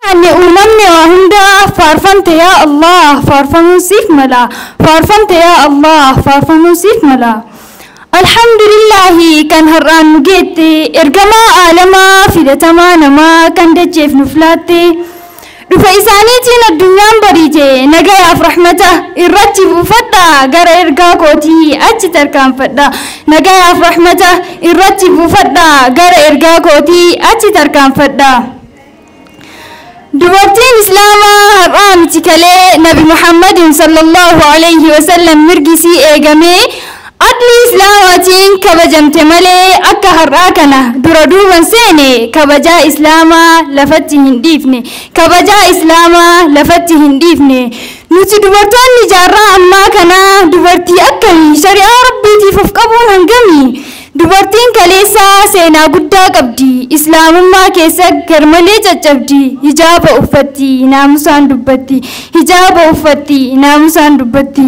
Ani uumamni waa hunda faarfamte yaa Allah faarfamuun siif mala faarfamte yaa Allah faarfamuun siif mala. Alhamdulillahi kan har'aan nu geette ergamaa aalamaa filatamaa namaa kan dacheef nu filaatte. Dhufa isaaniitiin addunyaan bariite nagayaaf rahmata irratti buufadha gara ergaa kootii achi tarkaanfadha nagayaaf rahmata irratti buufadha gara ergaa kootii achi tarkaanfadha. Dubartiin Islaamaa har'aa miti kalee Nabi Muhammadin sallallahu alayhi wa sallam mirgisii eegamee adli Islaamaatiin kabajamte malee akka har'aa kana dura duuban seene kabajaa Islaamaa lafatti hin dhiifne kabajaa Islaamaa lafatti hin dhiifne nuti dubartoonni jaarraa ammaa kana dubartii akkamii shari'aa rabbiitiif of qabuun hangamii Dubartiin kaleessaa seenaa guddaa qabdi. Islaamummaa keessa garmalee caccabdi. Hijaaba uffatti, naamusaan dubbatti. Hijaaba uffatti, naamusaan dubbatti.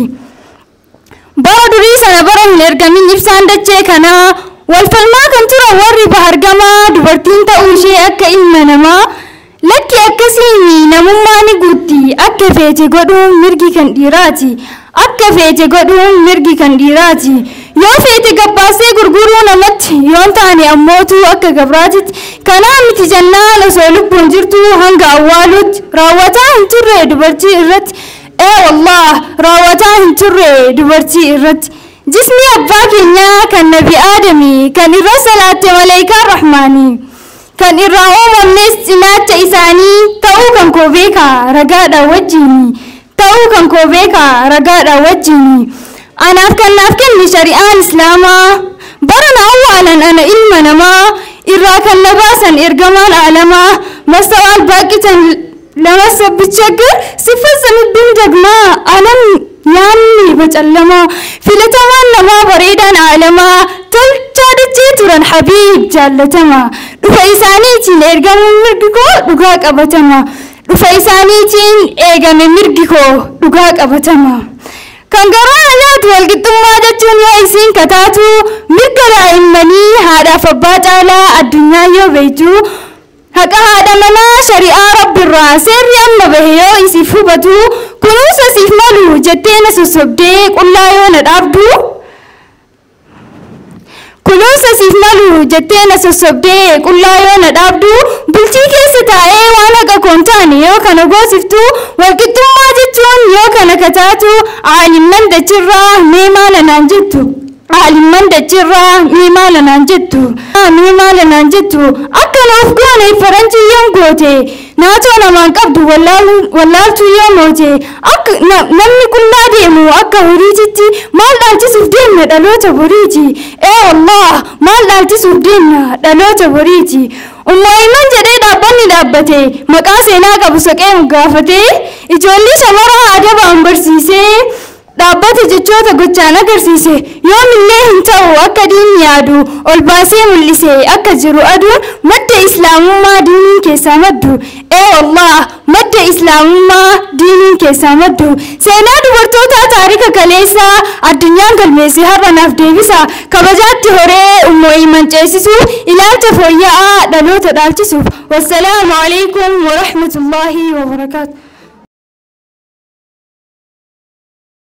Bara durii sana bara hin ergamin ibsaan dachee kanaa wal falmaa kan turan warri bahargamaa dubartiin ta'uu ishee akka ilma namaa lakki akkasiin namummaa ni guutti akka feete godhuun mirgi kan dhiiraati. Akka feete godhuun mirgi kan dhiiraati. yoo feete gabbaasee gurguruu namatti yoon taane ammootu akka gabraatitti kanaa miti jannaan osoo lubbuun jirtu hanga awwaalutti raawwataa hin turre dubartii irratti ee wallah raawwataa hin turre dubartii irratti jismi abbaa keenyaa kan nabi aadamii kan irra salaatte malaayikaan rahmaanii kan irraa uumamnes cinaacha isaanii ta'uu kan koo beeka ragaadha wajjiini ta'uu kan koo beeka ragaadha wajjiini. anaaf kan naaf kenne shari'aan islaamaa bara na awwaalan ana ilma namaa irraa kan na baasan ergamaan aalamaa mastawaal baaqitan lama sabbichaggar siffasa midduun jagmaa alam yaanni bacallamaa filatamaan namaa bareedaan aalamaa tolchaa dachee turan habiib jaallatama dhufa isaaniitiin ergamuun mirgi koo dhugaa qabatama dhufa isaaniitiin eegame mirgi koo dhugaa qabatama. kan garaa nyaatu walqixxummaa jechuun yoo isiin kataatu mirga daa'immanii haadhaaf abbaa caalaa addunyaa yoo beektu haqa haadha manaa shari'aa rabbiirraa seerri amma bahe yoo isiif hubatu kunuunsa siif malu jettee na sossobdee qullaa yoo na dhaabdu kunuunsa siif malu jettee na sossobdee qullaa yoo na dhaabdu bultii keessa taa'ee waan haqa koon taane yoo kana goosiftu walqixxummaa jechuun yoo kana kataatu aalimman dachirraa mee maala naan jettu aalimman dachirraa mee maala naan jettu mee maala naan jettu akka nuuf goone faranjiyyoon goote naatoo namaan qabdu wallaaltuu yoo moote akka namni qullaa deemu akka horiititti maal dhaalchisuuf deemna dhaloota boriiti ee wallah maal dhaalchisuuf deemna dhaloota boriiti ummaa'iman jedhee dhaabbanni dhaabbate maqaa seenaa qabu saqee gaafatee ijoollee shamaraa adabaan barsiisee dhaabbata jechoota gochaan agarsiise yoomillee hin ta'u akka diinni yaadu ol baasee mul'ise akka jiru aduun madda islaamummaa diiniin keessaa maddu ee wallah madda islaamummaa diiniin keessaa maddu seenaa dubartootaa taarika kaleessaa addunyaan galmeesse har'a naaf deebisa kabajaatti horee ummoo iman ceesisu ilaalcha fooyya'aa dhaloota dhaalchisuuf wassalaamu alaikum warahmatullaahi wabarakaatu